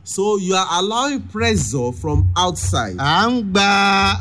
So you are allowing pressure from outside. à ń gba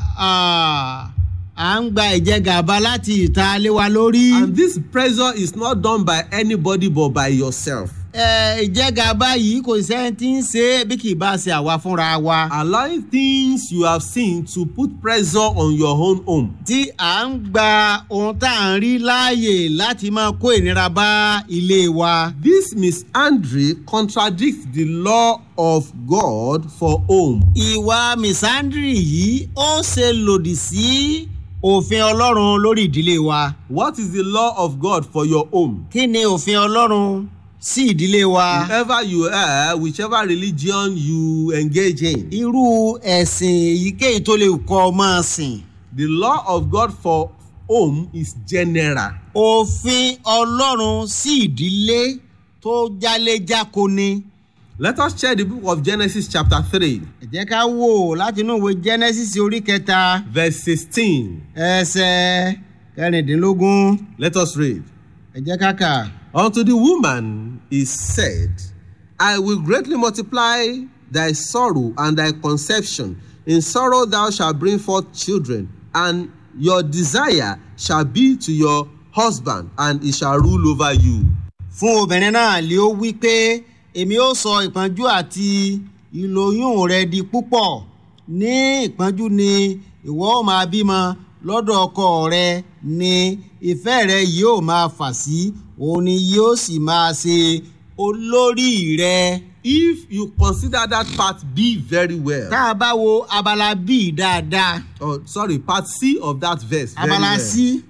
à à ń gba ìjẹgàba láti ìta lé wa lórí. And this pressure is not done by anybody but by yourself. Ẹ, ìjẹgàba yìí kò sẹ́ni tí ń ṣe é bí kì í bá ṣe àwa fúnra wa. Allowing things you have seen to put pressure on your own home. tí à ń gba ohun tá à ń rí láàyè láti máa kó ìnira bá ilé wa. This misandry contradicts the law of God for home. ìwà misandry yìí ó ṣe lòdì sí òfin ọlọ́run lórí ìdílé wa. What is the law of God for your home? kí ni òfin ọlọ́run sí ìdílé wa? Whoever you are, whichever religion you engage in, irú ẹ̀sìn èyíkéyìí tó lè kọ́ ọ máa sìn. the law of God for home is general. òfin ọlọ́run sí ìdílé tó jáléjáko ni. Let us check the book of Genesis, chapter 3, ẹ jẹ́ ká wò láti inú ìwé genesis orí kẹta verse 16. ẹsẹ̀ kẹrìndínlógún Let us read. ẹ jẹ́ ká kà. Unto the woman is said, I will greatly multiply thy sorrow and thy conception. In sorrow thou shalt bring forth children, and your desire shall be to your husband, and he shall rule over you. fún obìnrin náà lé ó wí pé èmi ó sọ ìpọ́njú àti ìlóyún rẹ di púpọ̀ ní ìpọ́njú ni ìwọ ó máa bímọ lọ́dọ̀ ọkọ rẹ ni ìfẹ́ rẹ yóò máa fà sí òun ni yóò sì máa ṣe olórí rẹ. If you consider that part B very well, tá a bá wo abala bíi dáadáa or sorry, part C of that verse, very abala well, sí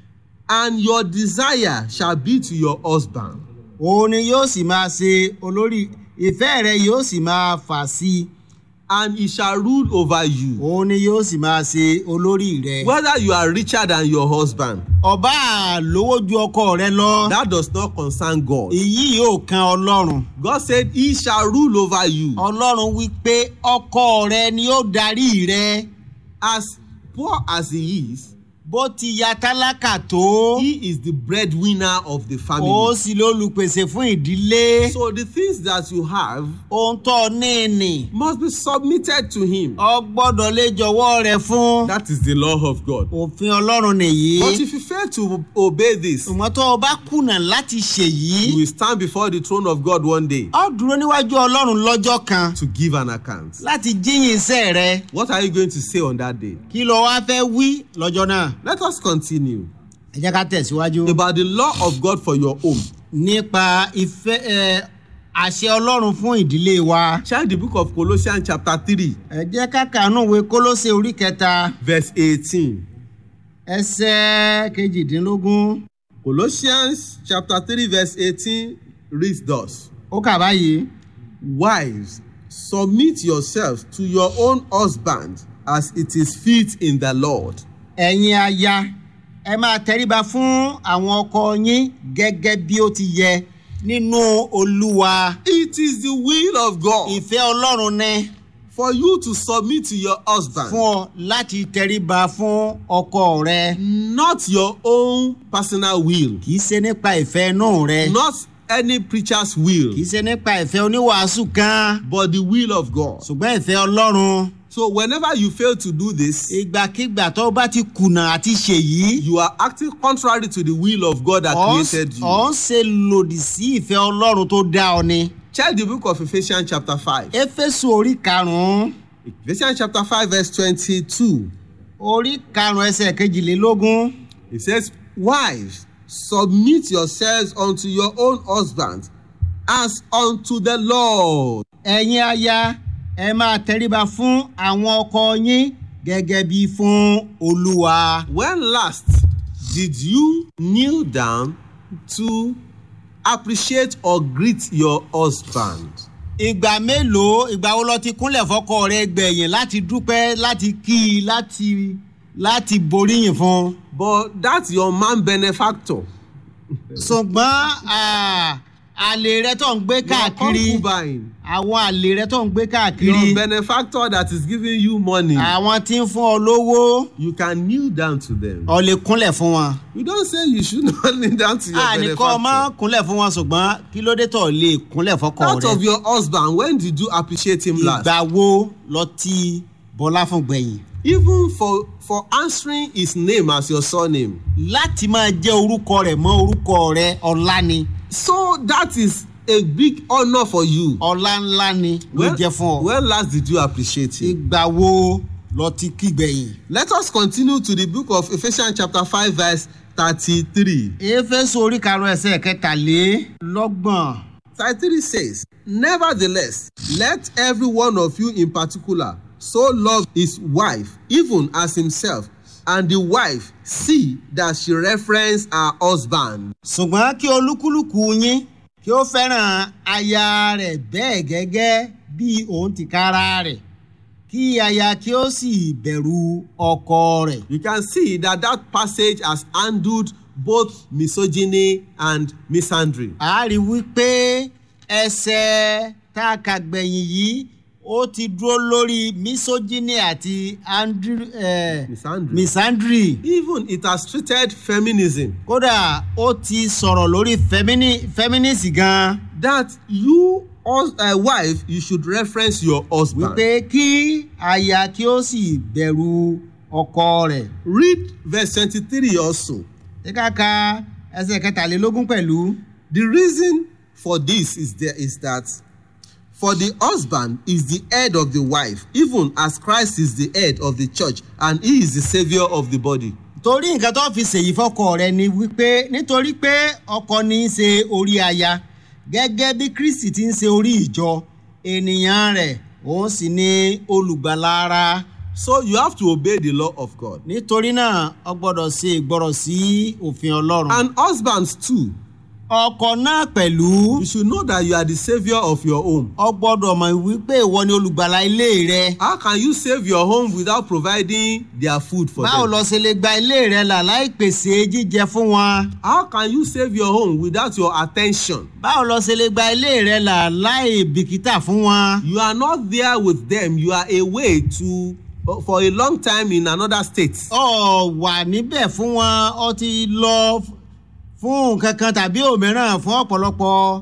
and your desire shall be to your husband, òun ni yóò sì máa ṣe olórí ìfẹ́ rẹ yóò sì máa fà sí and he shall rule over you. òun ni yóò sì máa ṣe olórí rẹ. Whether you are richer than your husband, ọba lówó ju ọkọ rẹ lọ that does not concern God. èyí yóò kan ọlọ́run God said, He shall rule over you. ọlọ́run wí pé ọkọ rẹ ni ó darí rẹ As poor as he is, bó ti ya tálákà tó he is the breadwinner of the ó family. sì lólùpèsè fún ìdílé So the things that you have ohun tó ní ní must be submitted to him. ọ gbọ́dọ̀ lè jọ̀wọ́ rẹ fún That is the law of God. òfin ọlọ́run nìyí But if you fail to obey this, ṣùgbọ́n tó o bá kùnà láti ṣèyí you will stand before the throne of God one day ọ dúró níwájú ọlọ́run lọ́jọ́ kan to give an account. láti jíyìn iṣẹ́ rẹ What are you going to say on that day? kí ló wá fẹ́ wí lọ́jọ́ náà. Let us continue ẹ jẹ́ ká tẹ̀síwájú. about the law of God for your home. nípa ìfẹ́ ẹ àṣẹ ọlọ́run fún ìdílé wa. Check the book of Colossians, chapter 3, ẹ jẹ́ ká kàánú ìwé kólóṣe orí kẹta verse 18. ẹsẹ̀ kejìdínlógún. Colossians chapter 3 verse 18 reads thus. ó kà báyìí. Wives, submit yourselves to your own husband as it is fit in the Lord. ẹ̀yin aya ẹ máa tẹríba fún àwọn ọkọ yín gẹ́gẹ́ bí ó ti yẹ nínú olúwa. It is the will of God ìfẹ́ ọlọ́run ní for you to submit to your husband, fún ọ láti tẹríba fún ọkọ rẹ. not your own personal will, kì í ṣe nípa ìfẹ́ inú rẹ. not any preacher's will, kì í ṣe nípa ìfẹ́ oníwàásù kan. but the will of God. ṣùgbọ́n ìfẹ́ ọlọ́run So whenever you fail to do this, ìgbàkigbà tó bá ti kùnà àti ṣèyí you are acting contrary to the will of God that ọ̀ created you. ń ṣe lòdì sí ìfẹ́ ọlọ́run tó dá ọ ni. Check the book of Ephesians chapter 5. éfésù orí karùn-ún Ephesians chapter 5 verse 22. orí karùn-ún ẹsẹ̀ kejìlélógún It says, Wives, submit yourselves unto your own husbands as unto the Lord. ẹ̀yin aya ẹ máa tẹríba fún àwọn ọkọ yín gẹ́gẹ́ bí fún olúwa. When last did you kneel down to appreciate or greet your husband? ìgbà mélòó ìgbà wo lọ ti kúnlẹ̀ fọkọ rẹ gbẹ̀yìn láti dúpẹ́ láti kí i láti láti boríyìn fún un. But that's your man benefactor. ṣùgbọ́n à, àlè rẹ tó ń gbé your káàkiri concubine àwọn àlè rẹ tó ń gbé káàkiri your benefactor that is giving you money àwọn tí ń fún ọ lówó you can kneel down to them. ọ lè kúnlẹ̀ fún wọn. we don say you should not kneel down to your àní kọ́ ọ má benefactor. kúnlẹ̀ fún wọn ṣùgbọ́n kí ló dé tó lè kúnlẹ̀ fọkọ out of rẹ. your husband when did you appreciate him last. ìgbà wo lọ ti bọlá fún gbẹ̀yìn. even for for answering his name as your surname. láti máa jẹ́ orúkọ rẹ̀ mọ́ orúkọ rẹ ọlá ni so that is a big honour for you. ọlá ńlá ni ló when jẹ́ fún ọ. when last did you appreciate him. ìgbà wo lọ ti kí gbẹ̀yìn. let us continue to the book of ephesians chapter five verse thirty-three. éfésù orí karùn-ún ẹsẹ̀ kẹtàlélọ́gbọ̀n. thirty-three says nevertheless let every one of you in particular so love his wife even as himself and the wife see that she reference her husband. ṣùgbọ́n kí olúkúlùkù yín kí ó fẹ́ràn aya rẹ̀ bẹ́ẹ̀ gẹ́gẹ́ bí òun ti kára rẹ̀ kí aya kí ó sì bẹ̀rù ọkọ rẹ̀. you can see that that passage has handled both misogyny and misandry. a rí wípé ẹsẹ̀ tá a kà gbẹ̀yìn yìí ó ti dúró lórí misogyny àti andrew, eh, misandry. misandry. even it has treated feminism kódà ó ti sọ̀rọ̀ lórí femini, feminist gan-an. that you as a wife you should reference your husband. wípé kí aya kí ó sì bẹ̀rù ọkọ rẹ̀. read verse twenty-three also. ṣé ká ka ẹsẹ̀ kẹtàlélógún pẹ̀lú. The reason for this is there is that for the husband is the head of the wife even as Christ is the head of the church and he is the saviour of the body. torí nǹkan tó fi ṣèyí fọkọ rẹ ni wípé nítorí pé ọkọ ní í ṣe orí aya gẹ́gẹ́ bí kristi ti ń ṣe orí ìjọ ènìyàn rẹ̀ òun sì ni olùgbàlà ara So you have to obey the law of God. nítorí náà ọ gbọ́dọ̀ ṣe ìgbọ́rọ̀ sí òfin ọlọ́run. And husbands too, ọkọ náà pẹ̀lú you should know that you are the saviour of your home. ọ gbọ́dọ̀ mọ̀ wípé ìwọ ni olùgbàlà ilé rẹ. How can you save your home without providing their food for báwo them? lọ ṣe lè gba ilé rẹ là láì pèsè jíjẹ fún wọn. How can you save your home without your attention? báwo lọ ṣe lè gba ilé rẹ là láì bìkítà fún wọn. You are not there with them. You are away to for a long time in another state. ọ wà níbẹ̀ fún wọn ọ ti lọ f- fún nǹkan kan tàbí òmíràn fún ọ̀pọ̀lọpọ̀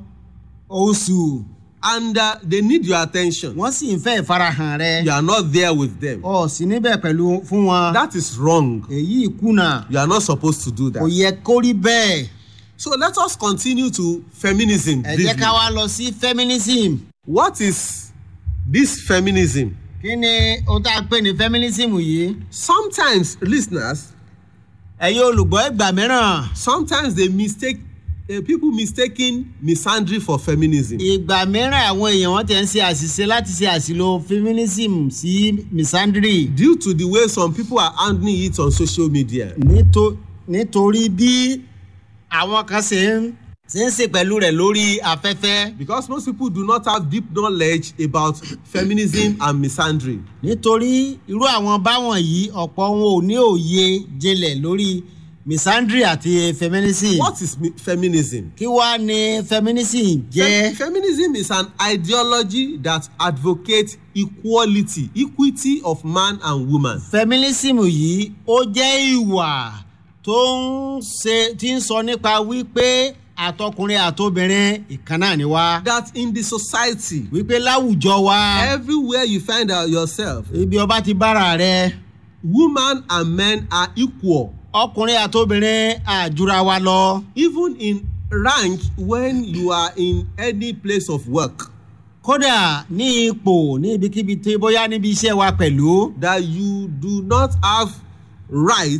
oṣù and uh, they need your attention. wọ́n sì ń fẹ́ ìfarahàn rẹ You are not there with them. ọ sí níbẹ̀ pẹ̀lú fún wọn. That is wrong. èyí kùnà You are not supposed to do kò that. yẹ kó rí bẹ́ẹ̀. So let us continue to feminism. ẹ jẹ́ briefly. ká wá lọ sí feminism. What is this feminism? kí ni ohun tá a pè ní feminism yìí. Sometimes listeners, ẹ̀yin olùgbọ́ ìgbà mìíràn sometimes they mistake uh, people mistaking misandry for feminism. ìgbà mìíràn àwọn èèyàn wọn ti ń ṣe àṣìṣe láti ṣe àṣìlò feminism sí misandry due to the way some people are handling it on social media. Nítò- nítorí bí àwọn kan ṣe ń ṣe ń ṣe pẹ̀lú rẹ̀ lórí afẹ́fẹ́ Because most people do not have deep knowledge about feminism and misandry. nítorí irú àwọn báwọn yìí ọ̀pọ̀ wọn ò ní òye jinlẹ̀ lórí misandry àti feminism What is mi- feminism? kí wàá ní feminism jẹ́ Fem- feminism is an ideology that advocates equality, equity of man and woman. feminism yìí ó jẹ́ ìwà tó ń ṣe tí ń sọ nípa wípé àtọkùnrin àtobìnrin ìkan náà ni wá That in the society, wípé láwùjọ wa everywhere you find out yourself, ibi ọba ti bára rẹ women and men are equal, ọkùnrin àtobìnrin àjùra wa lọ even in rank when you are in any place of work. kódà ní ipò ní ibikíbi tí bóyá níbi iṣẹ́ wa pẹ̀lú That you do not have right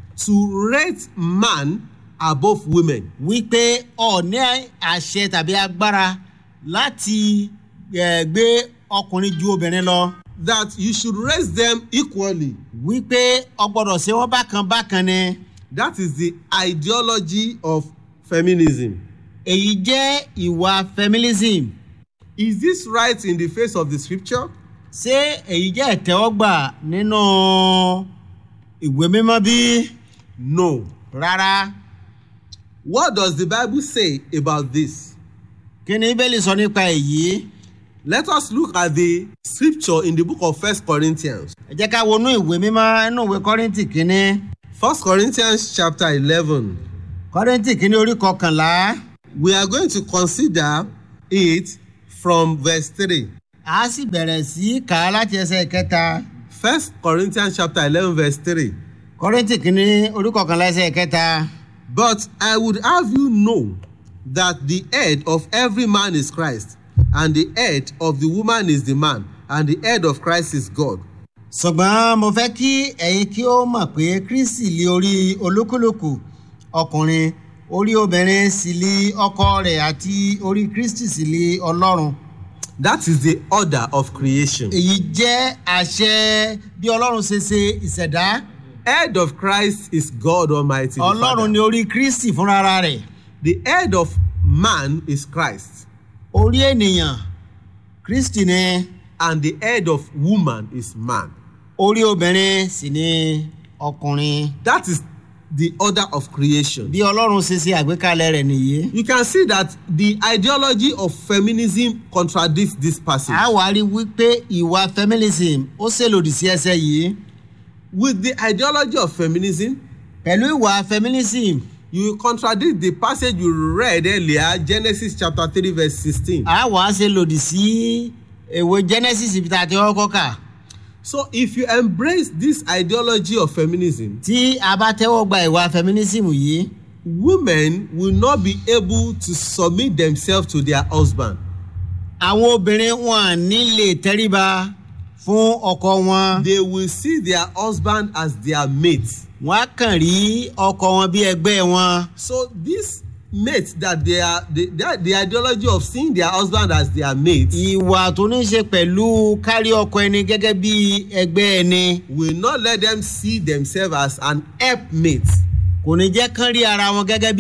to rate man above women. wípé ọ̀ní àṣẹ tàbí agbára láti eh, gbé ọkùnrin ju obìnrin lọ. That you should raise them equally. wípé ọgbọ́dọ̀ ṣe wọ́n bákan bákan ni That is the ideology of feminism. èyí jẹ́ ìwà feminism Is this right in the face of the scripture? ṣé èyí jẹ́ ìtẹ́wọ́gbà nínú ìwé mímọ́ bí? No. rárá What does the Bible say about this? kí ni bíbélì sọ nípa èyí Let us look at the scripture in the book of First Corinthians. ẹ jẹ́ ká wọnú ìwé mímọ́ inú ìwé kọ́rìntì kínní First Corinthians chapter eleven. kọ́rìntì kínní orí kọkànlá We are going to consider it from verse three. a sì bẹ̀rẹ̀ sí í kà á láti ẹsẹ̀ kẹta First Corinthians chapter eleven verse three. kọ́rìntì kínní orí kọkànlá ẹsẹ̀ kẹta But I would have you know that the head of every man is Christ, and the head of the woman is the man, and the head of Christ is God. ṣùgbọ́n mo fẹ́ kí ẹ̀yin kí ó mọ̀ pé kristi lé orí olúkúlùkù ọkùnrin orí obìnrin sì lé ọkọ rẹ̀ àti orí kristi sì lé ọlọ́run That is the order of creation. èyí jẹ́ àṣẹ bí ọlọ́run ṣe ṣe ìṣẹ̀dá Head of Christ is God Almighty. the ọlọ́run Father. ni orí kristi fúnra rẹ̀ The head of man is Christ, orí ènìyàn kristi ni and the head of woman is man. orí obìnrin sì ni ọkùnrin That is the order of creation. bí ọlọ́run ṣe ṣe àgbékalẹ̀ rẹ̀ nìyí. You can see that the ideology of feminism contradicts this passage. a wá rí wípé ìwà feminism ó ṣèlòdì sí ẹsẹ̀ yìí With the ideology of feminism, pẹ̀lú ìwà feminism you will contradict the passage you read earlier, Genesis chapter 3, verse 16. a wá ṣe lòdì sí èwe genesis ibi tá a ti kọ́kọ́ kà So, if you embrace this ideology of feminism, tí a bá tẹ́wọ́ gba ìwà feminism yìí women will not be able to submit themselves to their husband. àwọn obìnrin wọn ní lè tẹríba fún ọkọ wọn They will see their husband as their mate. wọn á kàn rí ọkọ wọn bí ẹgbẹ́ wọn So, this mate that they are, the, that the ideology of seeing their husband as their mate ìwà tó ní ṣe pẹ̀lú kárí ọkọ ẹni gẹ́gẹ́ bí ẹgbẹ́ ẹni will not let them see themselves as an helpmate. kò ní jẹ́ kán rí ara wọn gẹ́gẹ́ bí